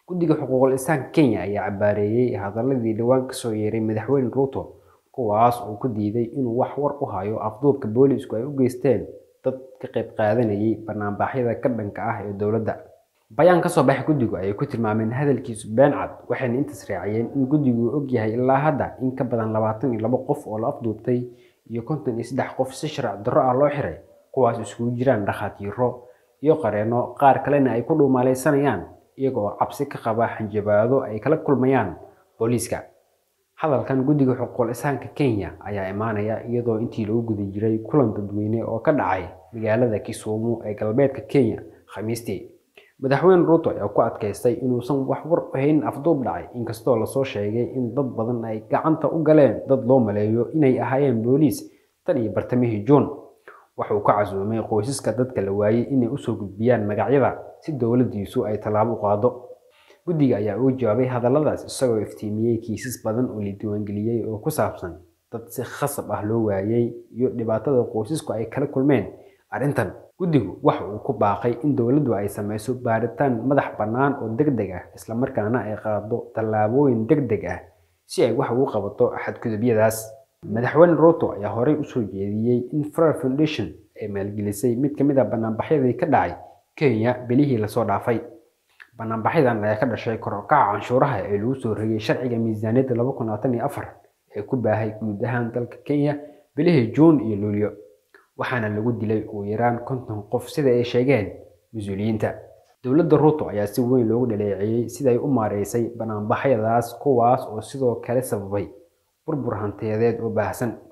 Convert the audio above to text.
guddiga xuquuqul insaanka kenya ayaa cabaareeyey hadaladii dhowaan kasoo yeeray madaxweyne ruuto kuwaas oo ku diiday inuu wax war u hayo afduubka boolisku ay u geysteen dad ka qayb qaadanayay banaanbaxyada ka dhanka ah ee dowladda bayaan kasoo baxay guddigu ayay ku tilmaameen hadalkiisu been cad waxayna intaas raaciyeen in guddigu og yahay ilaa hadda in ka badan labaatan iyo labo qof oo la afduubtay iyo konton iyo saddex qof si sharci darro ah loo xiray kuwaas iskugu jiraan dhakhaatiiro iyo qareeno qaar kalena ay ku dhuumaalaysanayaan iyaga oo cabsi ka qaba xanjabaado ay kala kulmayaan booliiska hadalkan guddiga xuquuqul insaanka kenya ayaa imaanaya iyadoo intii lagu guda jiray kulan dadweyne oo ka dhacay magaalada kisumu ee galbeedka kenya khamiistii madaxweyne ruuto ayaa ku adkaystay inuusan wax war ahayn afduub dhacay inkastoo lasoo sheegay in dad badan ay gacanta u galeen dad loo maleeyo inay ahaayeen booliis tan iyo bartamihii juun waxauu ka casuumay qoysaska dadka la waayey inay usoo gudbiyaan magacyada si dowladdiisu ay tallaabo u qaado guddiga ayaa uga jawaabay hadalladaas isagoo iftiimiyey kiisas badan oo la diiwaangeliyey oo ku saabsan dad si khasab ah loo waayey iyo dhibaatada qoysasku ay kala kulmeen arrintan guddigu waxa uu ku baaqay in dowladdu ay samayso baaritaan madax bannaan oo deg deg ah islamarkaana ay qaado tallaabooyin deg deg ah si ay wax ugu qabato xadgudubyadaas madaxweyne ruuto ayaa horey usoo jeediyey in frer foundation ay maalgelisay mid ka mid a banaanbaxyadii ka dhacay kenya bilihii lasoo dhaafay banaanbaxyadan ayaa ka dhashay kor u kaca canshuuraha ee lagu soo rogay sharciga miisaaniyadda laba kun labaatan iyo afar ee ku baahay guud ahaan dalka kenya bilihii juun iyo luulyo waxaana lagu dilay ugu yaraan konton qof sida ay sheegeen mas-uuliyiinta dowladda ruuto ayaa si weyn loogu dhaleeceeyey siday u maareysay banaanbaxyadaas kuwaas oo sidoo kale sababay burbur hantiyadeed oo baahsan